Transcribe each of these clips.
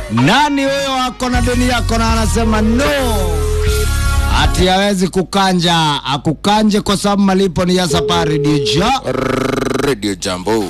Nani huyo ako na deni yako na anasema no, ati hawezi kukanja, akukanje kwa sababu malipo ni ya safari dija. Radio Jambo.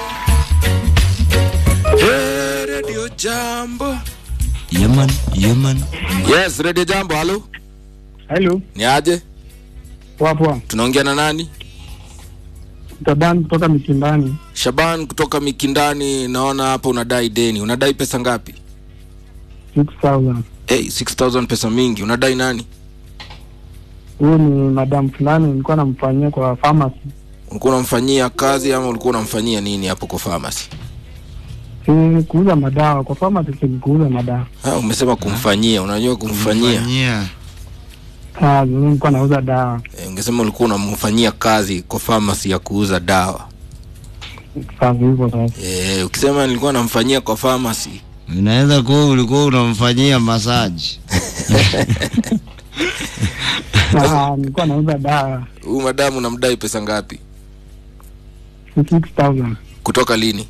Hey, Radio Jambo. Yeman, yeman. Yes, Radio Jambo, halo. Hello, Ni aje? poa poa. Tunaongea na nani? Taban kutoka Mikindani. Shaban kutoka Mikindani, naona hapa unadai deni. Unadai pesa ngapi? 6000. Hey, 6000 pesa mingi. Unadai nani? Huyu ni madam fulani nilikuwa namfanyia kwa pharmacy. Ulikuwa unamfanyia kazi ama ulikuwa unamfanyia nini hapo kwa pharmacy? Si kuuza madawa kwa pharmacy, si kuuza madawa. Ha, umesema kumfanyia. Unajua kumfanyia? Fanyia. Ah, mimi nilikuwa nauza dawa. Eh, ungesema ulikuwa unamfanyia kazi kwa pharmacy ya kuuza dawa. Sasa hivyo sasa. Eh, ukisema nilikuwa namfanyia kwa pharmacy. Inaweza kuwa ulikuwa unamfanyia masaji. Ah, nilikuwa nauza dawa. Huyu madamu unamdai pesa ngapi? 6000. Kutoka lini?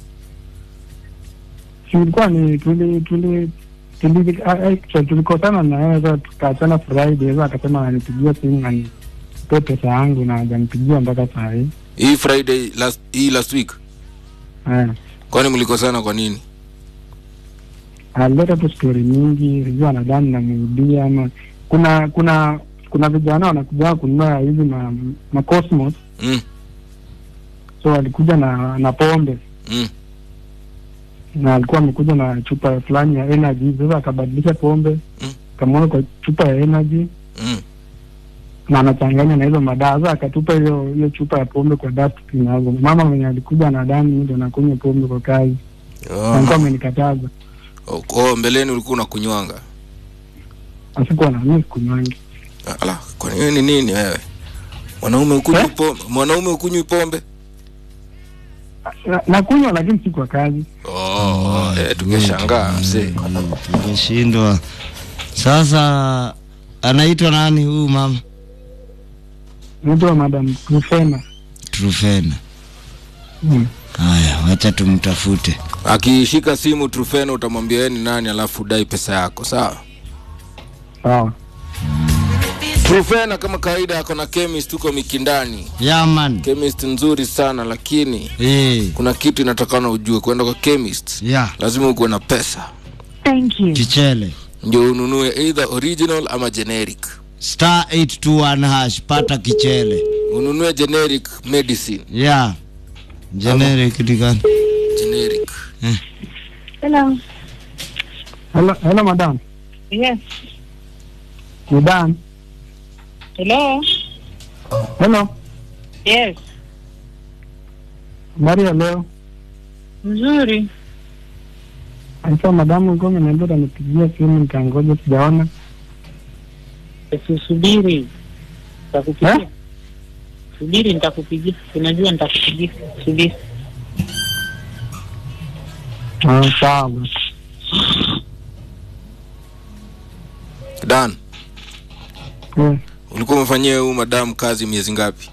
Si ilikuwa ni tuli tuli tuli ah, actually tulikosana na yeye sasa tukaachana Friday sasa akasema ananipigia simu na nipe pesa yangu na hajanipigia mpaka saa hii. Hii Friday last hii last week. Eh. Kwani mlikosana kwa nini? alileta tu stori mingi, sijui anadhani namurudia ama kuna kuna kuna vijana wanakuja kununua hizi ma, ma Cosmos, Mm, so walikuja na na pombe mm. na alikuwa amekuja na chupa fulani ya energy. Sasa akabadilisha pombe Mm. kamwona kwa chupa ya energy Mm. na anachanganya na hizo madawa. Sasa akatupa hiyo hiyo chupa ya pombe kwa dustbin hapo. Mama mwenye alikuja anadhani mimi ndo nakunywa pombe kwa kazi, na alikuwa Oh. amenikataza. Oh, oh, mbeleni ulikuwa unakunywanga. Asikuwa na mimi sikunywangi. Ala, kwani wewe ni nini wewe? Mwanaume ukunywi pombe, mwanaume ukunywi pombe? Na- Nakunywa lakini si kwa kazi. Oh, eh, tungeshangaa mzee. Tumeshindwa. Sasa anaitwa nani huyu mama? Naitwa Madam Rufena. Trufena. Mm. Haya, wacha tumtafute. Akishika simu Trufena utamwambia yeye ni nani alafu dai pesa yako, sawa? Sawa. Trufena kama kawaida ako na chemist tuko Mikindani. Yaman. Chemist nzuri sana lakini Eh, kuna kitu inatakana ujue kwenda kwa chemist ya lazima ukuwe na pesa Thank you. kichele. ndio ununue either original ama generic Star 821 hash pata kichele. ununue generic medicine Ya. Generic ni gani? generic Hello. Hello, hello madam. Yes. Ni Dan. Hello. Hello. Yes. Habari ya leo. Nzuri. Sasa madamu ulikuwa umeniambia utanipigia simu nikangoja sijaona. Usubiri. Nitakupigia. Eh? Subiri nitakupigia. Unajua nitakupigia. Subiri. Ah, sawa. dan Eh. ulikuwa umefanyia huyu madamu kazi miezi ngapi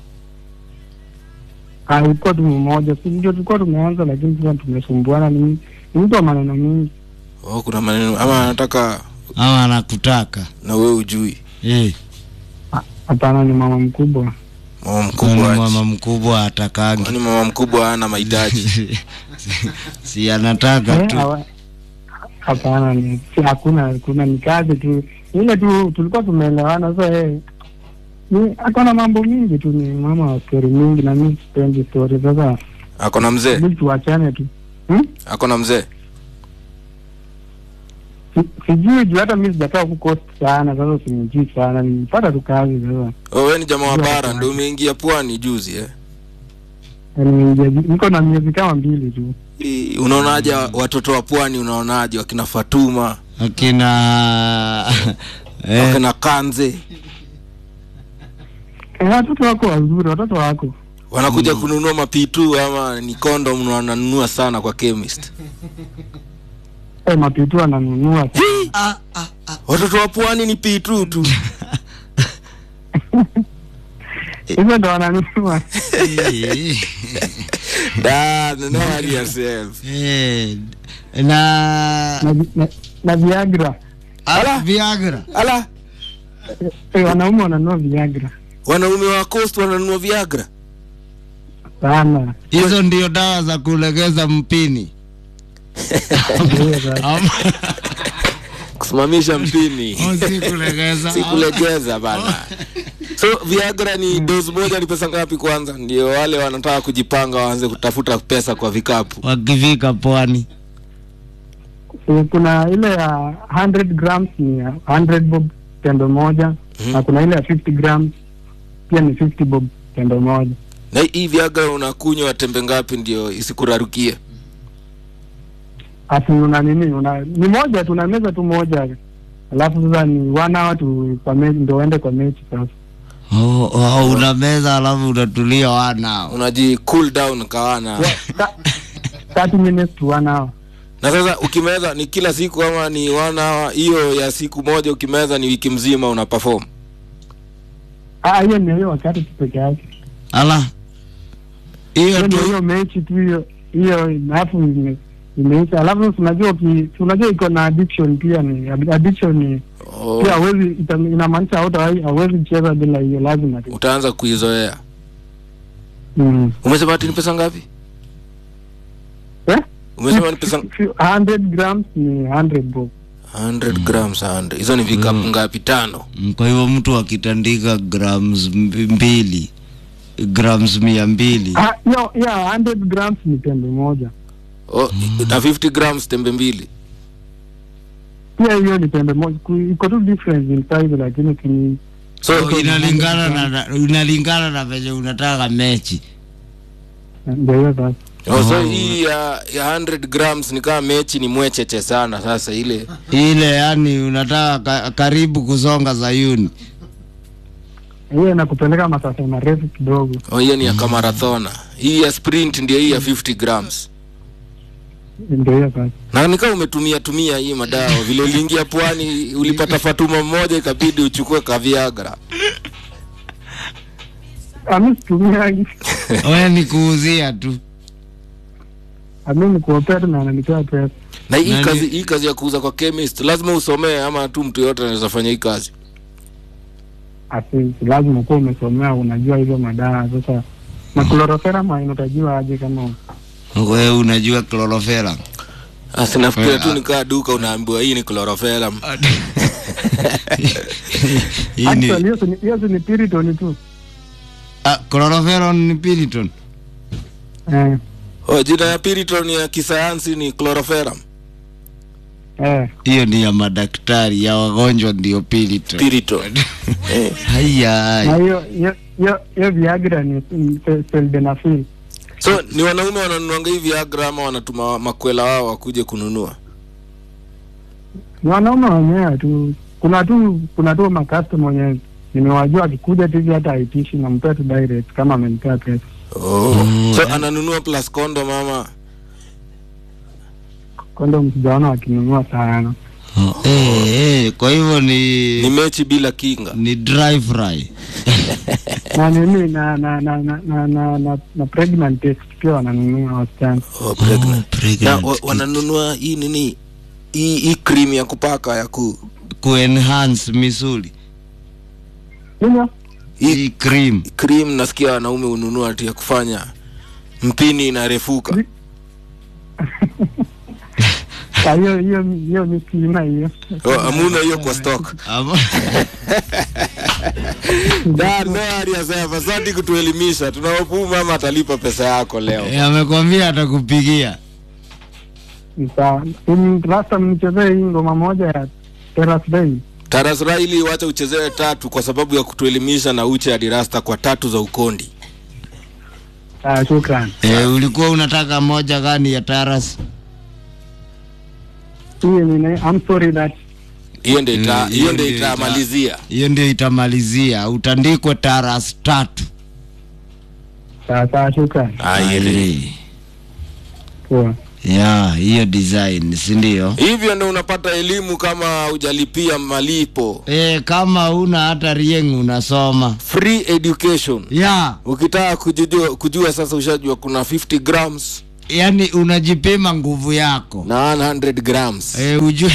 Ah, ilikuwa tu mmoja. Si ndio tulikuwa tumeanza lakini sasa tumesumbuana ni ni mtu wa maneno mingi. oh, kuna maneno ama anataka Ama anakutaka. na wewe ujui Eh, Ah, Hapana ni mama mkubwa. mama kwani mkubwa mama aje? mkubwa atakangi. kwani mama mkubwa hana mahitaji si anataka Eh, tu. hawa- Hapana ni si hakuna kuna ni kazi tu. Ile tu tulikuwa tumeelewana sasa eh. Ni akona mambo mingi tu ni mama wa stori mingi na mimi sipendi stori sasa. ako na mzee Hebu tuachane tu. Hmm? ako na mzee Si- sijui juu hata mi sijakaa huku coast sana sasa simjui sana nilipata tu kazi sasa oh, wewe ni jamaa wa Ndio, bara hapana. ndio umeingia pwani juzi eh? Na nimeingia- niko na miezi kama mbili tu Ii, unaonaje watoto wa pwani unaonaje wakina fatuma Akina eh, wakina kanze Eh, watoto wako wazuri watoto wako wanakuja kununua mapitu ama ni kondom wananunua sana kwa chemist eh, mapitu ananunua watoto wa pwani ni pitu tu hizo ndo wananunua eh, Da, no worry yourself. eh, na na, na, na Viagra. ah, Viagra. ala Eh, wanaume wananunua Viagra wanaume wa coast wananunua viagra sana. Hizo ndio dawa za kulegeza mpini. Ndio sasa. Ama- kusimamisha mpini au si kulegeza. si kulegeza bana so viagra ni dozi moja ni pesa ngapi kwanza ndio wale wanataka kujipanga waanze kutafuta pesa kwa vikapu Wakifika pwani. Eh, kuna ile ya 100 grams ni ya 100 bob tendo moja Mhm. na kuna ile ya 50 grams pia ni 50 bob tendo moja. na hii viagra unakunywa tembe ngapi ndio isikurarukie Ati una nini? Una ni moja tu unameza tu moja. Alafu sasa ni one hour tu kwa mechi ndio uende kwa mechi sasa. Oh, oh, unameza alafu unatulia wanao. unaji cool down kawana Wa- ta- 30 minutes to one hour. na sasa ukimeza ni kila siku ama ni one hour hiyo ya siku moja ukimeza ni wiki mzima una perform Ah, hiyo ni hiyo wakati tu peke yake. Ala. Hiyo Hiyo ndio tu hiyo mechi tu hiyo hiyo alafu ime- imeisha. Alafu unajua uki unajua iko na addiction pia ni addiction ni oh, pia hawezi ita- inamaanisha hauta- hauwezi cheza bila hiyo lazima tu. utaanza kuizoea Mm. umesema ati ni pesa ngapi Eh? umesema ni pesa 100 grams ni 100 bob. 100 grams 100 hizo ni vikapu ngapi tano Mm, kwa hivyo mtu akitandika grams mb- mbili grams mia mbili Ah, hiyo hiyo 100 grams ni tembe moja. oh, na 50 grams tembe mbili Pia hiyo ni tembe moja. Ku- Iko tu difference in size lakini ki so so, inalingana na, na inalingana na venye unataka mechi ndio hiyo sasa. oh, so Oh. hii ya, ya 100 grams ni kama mechi ni mwecheche sana sasa ile ile yani unataka ka, karibu kusonga Sayuni Hiyo inakupeleka masafa marefu kidogo. oh, hiyo ni ya kamarathona hii ya sprint ndio hii ya 50 grams Ndio hiyo sasa. na nikaa umetumia tumia hii madawa vile uliingia pwani ulipata fatuma mmoja ikabidi uchukue kaviagra Ami situmiangi. we ni kuuzia tu Ami ni kuopea tu na ananipea pesa. na hii Nani- kazi hii kazi ya kuuza kwa chemist lazima usomee ama tu mtu yote anaweza fanya hii kazi Asi lazima kuwa umesomea unajua hizo madawa sasa. Na chloroferam utajua aje kama we unajua chloroferam asi nafikiria tu Ah. nikaa duka unaambiwa hii ni chloroferam hii Actually ni hiyo si ni- hiyo si ni Piriton tu. ah, chloroferam ni piriton Eh. oh, jina ya piriton ya kisayansi ni chloroferam Eh. hiyo ni ya madaktari ya wagonjwa ndio piriton piriton eh. haya Na hiyo hiyo hiyo hiyo Viagra ni ni se- sildenafil. so ni wanaume wananunuanga hii viagra ama wanatuma makwela wao wakuje kununua Ni wanaume wenyewe tu. Kuna tu kuna tu makastoma wenyewe nimewajua akikuja tu hivi hata haitishi nampea tu direct kama amenipea pesa. oh. Mm. so ananunua plus condom ama Kondom sijaona wakinunua sana. Oh, eh, eh, kwa hivyo ni ni mechi bila kinga ni dry fry na nini na na na na na, na, na, na pregnant test pia wananunua wasichana. oh, pregnant. Oh, na pregnant wa, kit. wananunua hii nini hii hii cream ya kupaka ya ku kuenhance misuli Ndio? hii hii cream cream nasikia wanaume hununua ati ya kufanya mpini inarefuka Kwa hiyo hiyo hiyo ni sina hiyo. oh, amuna hiyo kwa stock Ama- Da, no aliyasema asante kutuelimisha tunaopu mama atalipa pesa yako leo Eh, amekwambia atakupigia Ni sawa. Ni last time nichezee hii ngoma moja ya Terrace Day. Taras Raili wacha uchezewe tatu kwa sababu ya kutuelimisha na uche adirasta kwa tatu za ukondi Ah, shukran. eh, ulikuwa unataka moja gani ya taras Hii ni I'm sorry that hiyo ndio ita, Mm, hiyo ndio hiyo ndio ita- itamalizia hiyo ndio itamalizia utandikwe taras tatu sawa sawa, shukran. Aye. Eh, Poa. ya hiyo design si ndio hivyo ndio unapata elimu kama hujalipia malipo eh, kama una hata rieng unasoma free education ya ukitaka kujua, kujua sasa ushajua kuna 50 grams yani unajipima nguvu yako na 100 grams e, ujue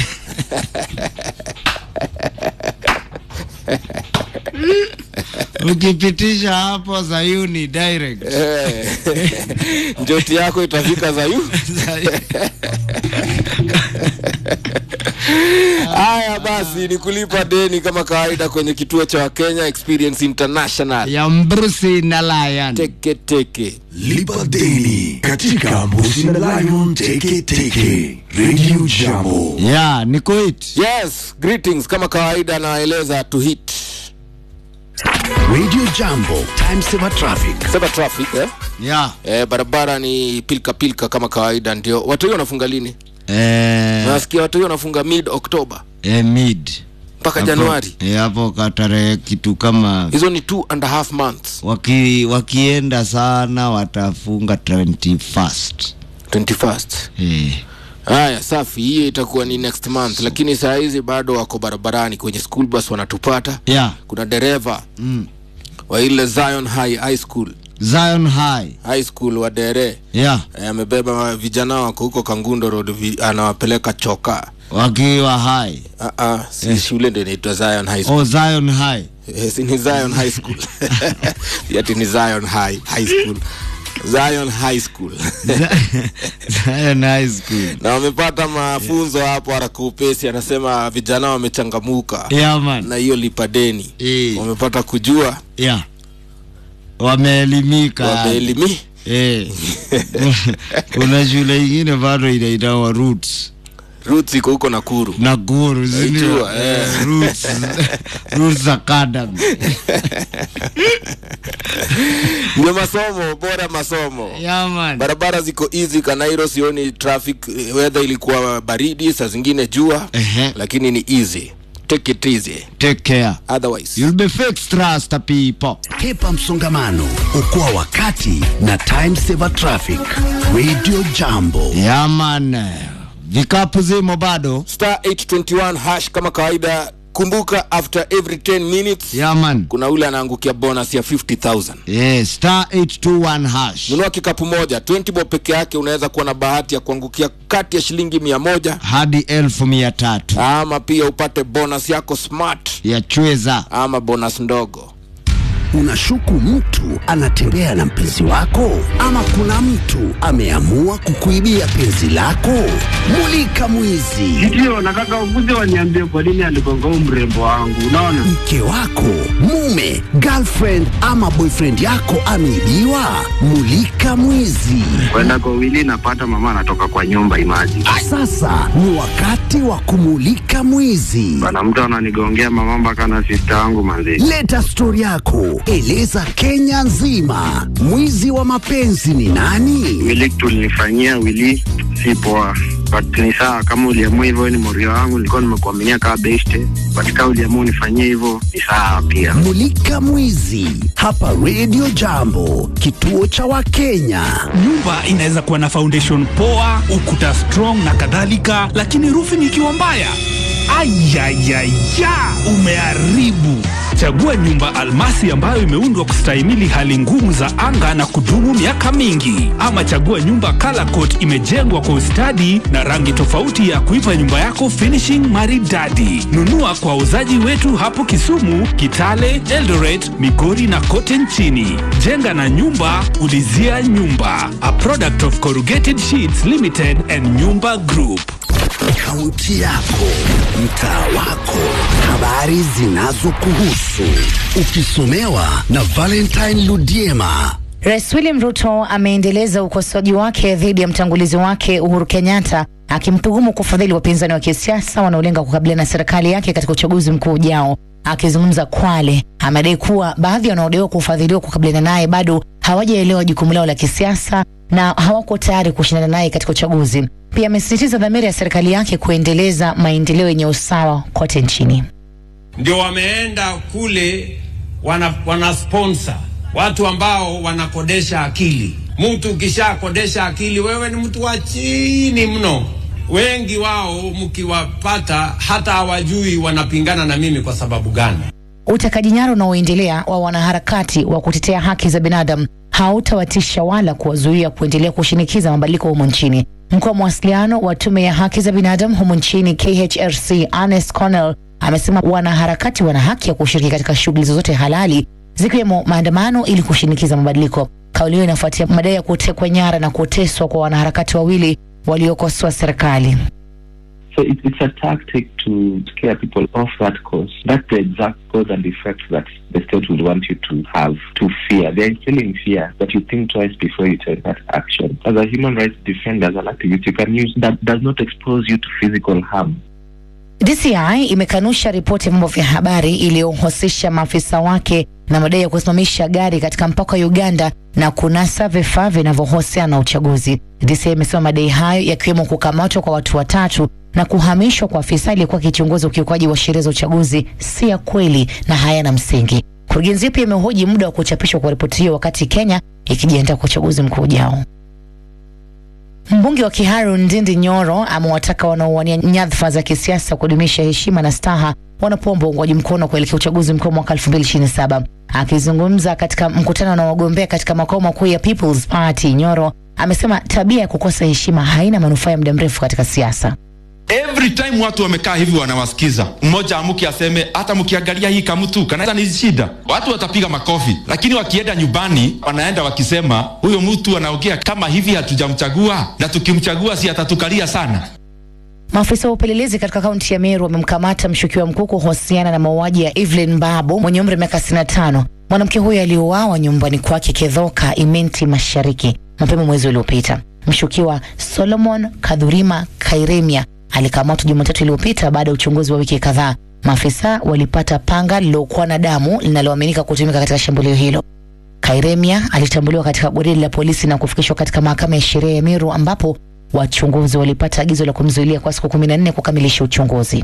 ukipitisha hapo Zayuni direct Eh. njoti yako itafika zayu haya basi ni kulipa deni kama kawaida kwenye kituo cha wakenya experience international ya Mbrusi na Lion. teke teke Lipa deni katika Mbusi na Lion Teke Teke Radio Jambo. ya ni kuit yes greetings kama kawaida nawaeleza to hit Radio Jambo, time saver traffic. sema traffic eh? ya Eh, barabara ni pilka pilka kama kawaida ndio watu hiyo wanafunga lini eh, nasikia watu hiyo wanafunga mid october eh, mid mpaka Hapo- januari eh, hapo katarehe kitu kama hizo ni two and a half months waki, wakienda sana watafunga 21st 21st eh. haya safi hiyo itakuwa ni next month lakini saa hizi bado wako barabarani kwenye school bus wanatupata ya kuna dereva mm. wa ile zion high high school Zion High high school wa dere ya Eh, amebeba vijana wako huko kangundo road vi, anawapeleka choka wakiwa high uh, uh, si shule ndio inaitwa zion high school oh, Zion High Eh, si ni zion high school yati ni zion high high school zion high school Zion High School na wamepata mafunzo hapo haraka upesi anasema vijana wamechangamuka ya man na hiyo lipadeni Eh. wamepata kujua ya wameelimika wameelimi eh. kuna shule ingine bado inaitawa roots roots iko huko nakuru Nakuru si ndio? Naijua, eh. Eh, Roots Roots Academy ndio masomo bora masomo ya man barabara ziko easy kanairo sioni traffic eh, weather ilikuwa baridi saa zingine jua Ehe. lakini ni easy take it easy take care otherwise you'll be fixed trust the people Hepa msongamano, okoa wakati na time saver traffic. Radio Jambo. ya man vikapu zimo bado star 821 hash kama kawaida kumbuka after every 10 minutes ya man kuna ule anaangukia bonus ya 50000 yeah, star 821 hash nunua kikapu moja 20 bob peke yake unaweza kuwa na bahati ya kuangukia kati ya shilingi mia moja hadi elfu mia tatu ama pia upate bonus yako smart ya chweza ama bonus ndogo Unashuku mtu anatembea na mpenzi wako, ama kuna mtu ameamua kukuibia penzi lako? Mulika mwizi. Ndio, nataka ukuje waniambie kwa nini aligonga huu mrembo wangu. Unaona, Mke wako, mume, girlfriend ama boyfriend yako ameibiwa? Mulika mwizi. kwenda kwa wili napata mama anatoka kwa nyumba imaji Sasa ni wakati wa kumulika mwizi. bana, mtu ananigongea mama mpaka na sista wangu manzi. Leta stori yako, eleza Kenya nzima, mwizi wa mapenzi ni nani? Wili tulinifanyia wili si poa, but ni sawa kama uliamua hivyo, ni morio wangu, nilikuwa nimekuaminia kama beste, but kama uliamua unifanyie hivyo ni sawa pia. Mulika mwizi hapa Radio Jambo, kituo cha Wakenya. nyumba inaweza kuwa na foundation poa ukuta strong na kadhalika lakini roofing ikiwa mbaya ayayaya umeharibu chagua nyumba almasi ambayo imeundwa kustahimili hali ngumu za anga na kudumu miaka mingi ama chagua nyumba color coat imejengwa kwa ustadi na rangi tofauti ya kuipa nyumba yako finishing maridadi nunua kwa wauzaji wetu hapo kisumu kitale eldoret migori na kote nchini jenga na nyumba ulizia nyumba a product of corrugated sheets limited and nyumba group Kaunti yako, mtaa wako, habari zinazokuhusu, ukisomewa na Valentine Ludiema. Rais William Ruto ameendeleza ukosoaji wake dhidi ya mtangulizi wake Uhuru Kenyatta akimtuhumu kufadhili wapinzani wa kisiasa wanaolenga kukabiliana na serikali yake katika uchaguzi mkuu ujao. Akizungumza Kwale, amedai kuwa baadhi wanaodaiwa kufadhiliwa kukabiliana naye bado hawajaelewa jukumu lao la kisiasa na hawako tayari kushindana naye katika uchaguzi. Pia amesisitiza dhamira ya serikali yake kuendeleza maendeleo yenye usawa kote nchini. ndio wameenda kule wana, wana sponsor watu ambao wanakodesha akili. Mtu ukishakodesha akili, wewe ni mtu wa chini mno. Wengi wao mkiwapata hata hawajui wanapingana na mimi kwa sababu gani. Utekaji nyara unaoendelea wa wanaharakati wa kutetea haki za binadamu hautawatisha wala kuwazuia kuendelea kushinikiza mabadiliko humo nchini. Mkuu wa mawasiliano wa tume ya haki za binadamu humo nchini KHRC, Ernest Connell, amesema wanaharakati wana haki ya kushiriki katika shughuli zozote halali zikiwemo maandamano ili kushinikiza mabadiliko. Kauli hiyo inafuatia madai ya kutekwa nyara na kuteswa kwa wanaharakati wawili waliokosoa serikali. So it, it's a tactic to scare people off that course. That's the exact cause and effect that the state would want you to have to fear. They're instilling fear that you think twice before you take that action. As a human rights defender, as an activist, you can use that does not expose you to physical harm. DCI imekanusha ripoti ya vyombo vya habari iliyohusisha maafisa wake na madai ya kusimamisha gari katika mpaka wa Uganda na kunasa vifaa vinavyohusiana na uchaguzi. DCI imesema madai hayo yakiwemo kukamatwa kwa watu watatu na kuhamishwa kwa afisa aliyekuwa akichunguza ukiukaji wa sheria za uchaguzi si ya kweli na hayana msingi. Kurugenzi pia imehoji muda wa kuchapishwa kwa ripoti hiyo wakati Kenya ikijiandaa kwa uchaguzi mkuu ujao. Mbunge wa Kiharu Ndindi Nyoro amewataka wanaowania nyadhifa za kisiasa kudumisha heshima na staha wanapoomba uungwaji mkono kuelekea uchaguzi mkuu mwaka 2027. Akizungumza katika mkutano na wagombea katika makao makuu ya People's Party, Nyoro amesema tabia ya kukosa heshima haina manufaa ya muda mrefu katika siasa. Every time watu wamekaa hivi wanawasikiza, mmoja amuki aseme hata mkiangalia hii kamtu kanaweza ni shida, watu watapiga makofi, lakini wakienda nyumbani wanaenda wakisema huyo mtu anaongea kama hivi, hatujamchagua na tukimchagua si atatukalia sana. Maafisa wa upelelezi katika kaunti ya Meru wamemkamata mshukiwa mkuu kuhusiana na mauaji ya Evelyn Babu mwenye umri wa miaka 65. Mwanamke huyo aliuawa nyumbani kwake Kedhoka, Imenti Mashariki mapema mwezi uliopita. Mshukiwa Solomon Kadhurima Kairemia alikamatwa Jumatatu iliyopita baada ya uchunguzi wa wiki kadhaa. Maafisa walipata panga lililokuwa na damu linaloaminika kutumika katika shambulio hilo. Kairemia alitambuliwa katika gwaridi la polisi na kufikishwa katika mahakama ya sheria ya Meru ambapo wachunguzi walipata agizo la kumzuilia kwa siku 14 kukamilisha uchunguzi.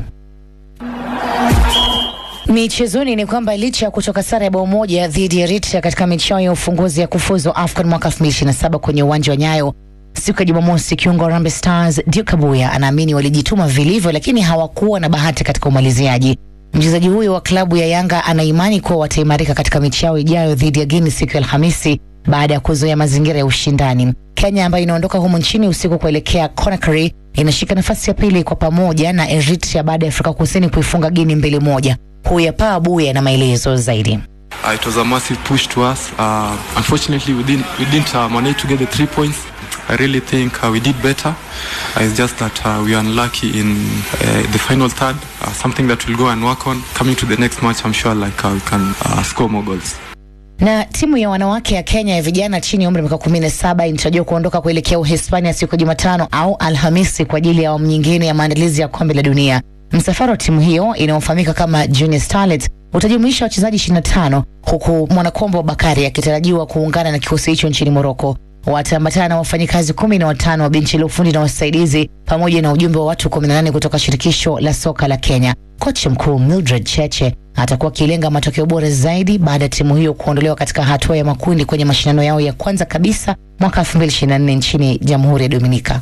Michezoni ni kwamba licha ya kutoka sare ya bao moja dhidi ya Eritrea katika michao ya ufunguzi ya kufuzu AFCON mwaka 2027 kwenye uwanja wa Nyayo siku ya Jumamosi, kiungo wa Harambee Stars Duke Abuya anaamini walijituma vilivyo, lakini hawakuwa na bahati katika umaliziaji. Mchezaji huyo wa klabu ya Yanga ana imani kuwa wataimarika katika mechi yao ijayo dhidi ya Guinea siku ya Alhamisi baada ya kuzoea mazingira ya ushindani. Kenya ambayo inaondoka humu nchini usiku kuelekea Conakry inashika nafasi ya pili kwa pamoja na Eritrea baada ya Afrika Kusini kuifunga Guinea mbili moja. Huyapa Abuya na maelezo zaidi. Uh, it was a massive push to us. Uh, unfortunately, we didn't, we didn't uh, manage to get the three points. I really think uh, we did better. Uh, it's just that uh, we are unlucky in uh, the final third. Uh, something that we'll go and work on. Coming to the next match, I'm sure like uh, we can uh, score more goals. Na timu ya wanawake ya Kenya ya vijana chini ya umri wa miaka kumi na saba inatarajiwa kuondoka kuelekea Uhispania siku ya Jumatano au Alhamisi kwa ajili ya awamu nyingine ya maandalizi ya kombe la dunia. Msafara wa timu hiyo inayofahamika kama Junior Starlets utajumuisha wachezaji 25 huku mwanakombo Bakari akitarajiwa kuungana na kikosi hicho nchini Moroko. Wataambatana na wafanyikazi kumi na watano wa benchi la ufundi na wasaidizi pamoja na ujumbe wa watu 18 kutoka shirikisho la soka la Kenya. Kocha mkuu Mildred Cheche atakuwa akilenga matokeo bora zaidi baada ya timu hiyo kuondolewa katika hatua ya makundi kwenye mashindano yao ya kwanza kabisa mwaka 2024 nchini Jamhuri ya Dominika.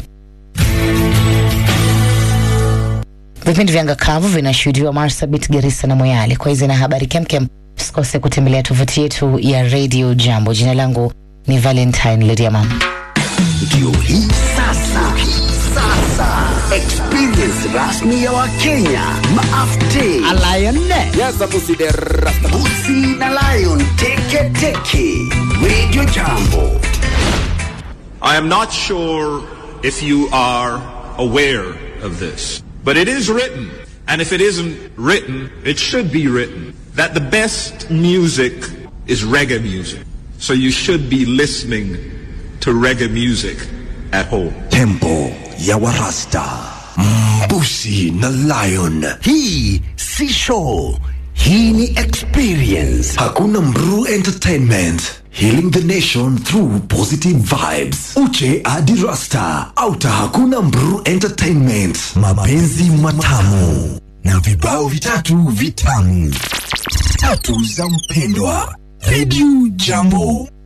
Vipindi vya ngakavu vinashuhudiwa Marsabit, Garissa na Moyale. Kwa hizi na habari kemkem, usikose kutembelea tovuti yetu ya Radio Jambo. Jina langu ni Valentine Lediama. Ndio hii sasa, sasa experience rasmi ya Wakenya maafte Busi na Lion teke teke Radio Jambo. I am not sure if you are aware of this, but it is written, and if it isn't written, it should be written, that the best music is reggae music. So you should be listening to reggae music at home. Tempo ya Warasta, Mbusi na Lion. Hii si show, hii ni experience. Hakuna Mru Entertainment. Healing the nation through positive vibes. Uche hadi Rasta. Auta hakuna Mru Entertainment. Mapenzi matamu na vibao vitatu vitamu. Tatu za mpendwa. Radio Jambo.